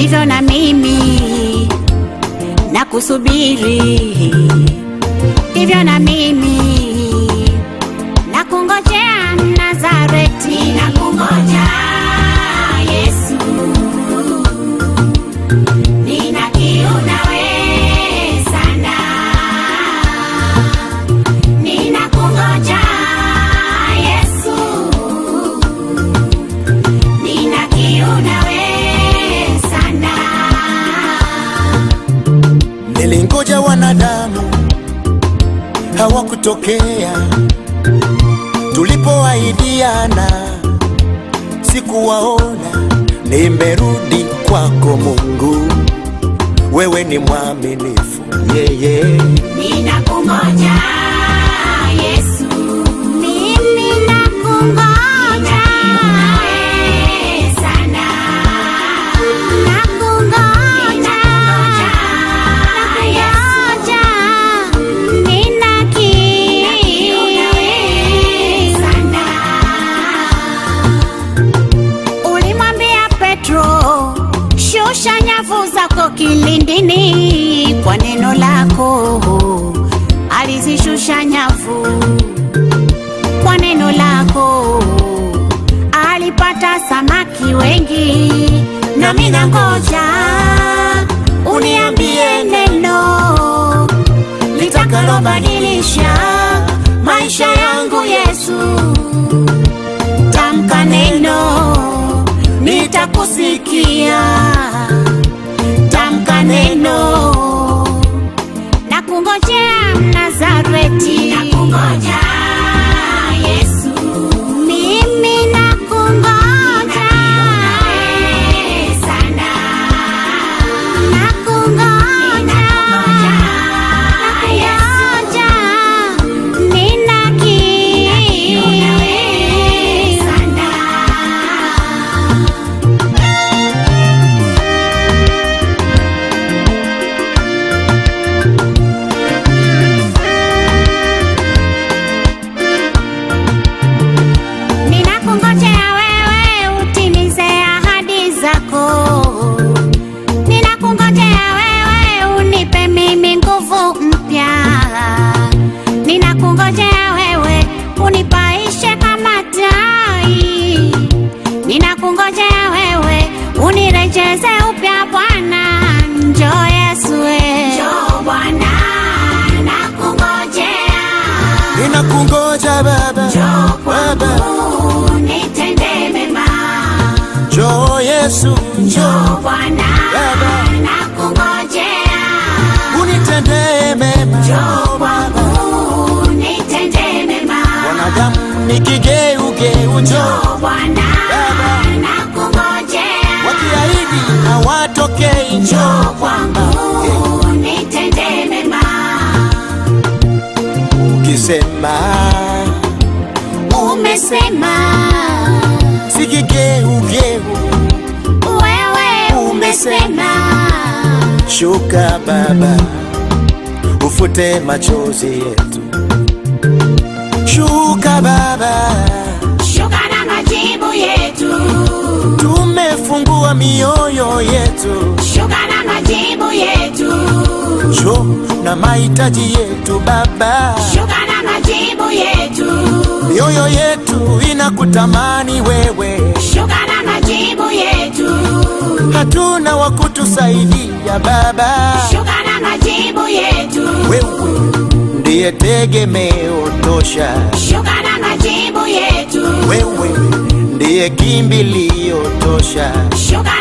hivyo na mimi na kusubiri hivyo na mimi na kungojea Nazareti, na kungoja Yesu, nina kiu nawe sana, nina kungoja Yesu, nina kiu nawe sana. Nilingoja wanadamu hawakutokea, tulipoahidiana sikuwaona. Nimerudi kwako Mungu, wewe ni mwaminifu yeye. Ninakungoja Yesu, mimi nakungoja sana, nakungoja, nakungoja, nina kiu sana. Ulimwambia Petro, shusha nyavu zako kilindini kwa neno lako. Alizishusha nyavu kwa neno lako, alipata samaki wengi. Nami nangoja uniambie neno litakalobadilisha maisha yangu Yesu tamka neno, nitakusikia. Tamka neno, na kungojea Mnazareti, na kungoja Yesu, mimi na kungoja sana, na kungoja, na kungoja, nina kiu sana. Ninakungojea wewe utimize ahadi zako. Ninakungojea wewe unipe mimi nguvu mpya. Ninakungojea wewe unipaishe kama tai. Ninakungojea wewe unirejeze upya Bwana. Njoo Yesu we. Njoo Bwana nakungojea. Ninakungoja Baba, Baba, Nitende mema. njoo Yesu, njoo Njoo Bwana Baba. nakungojea. unitendee mema. Njoo kwangu nitende mema. Wanadamu ni kigeugeu, njoo Njoo Bwana Baba. nakungojea. wakiahidi hawatokei, Njoo njoo kwangu nitende mema. ukisema Umesema si kigeugeu, wewe umesema shuka Baba, ufute machozi yetu, shuka Baba, shuka na majibu yetu. tumefungua mioyo yetu, Shuka na majibu yetu. njoo na mahitaji yetu Baba, Shuka na majibu yetu. mioyo yetu inakutamani wewe, Shuka na majibu yetu. hatuna wa kutusaidia Baba, Shuka na majibu yetu. wewe ndiye tegemeo tosha, Shuka na majibu yetu. wewe ndiye kimbilio tosha, Shuka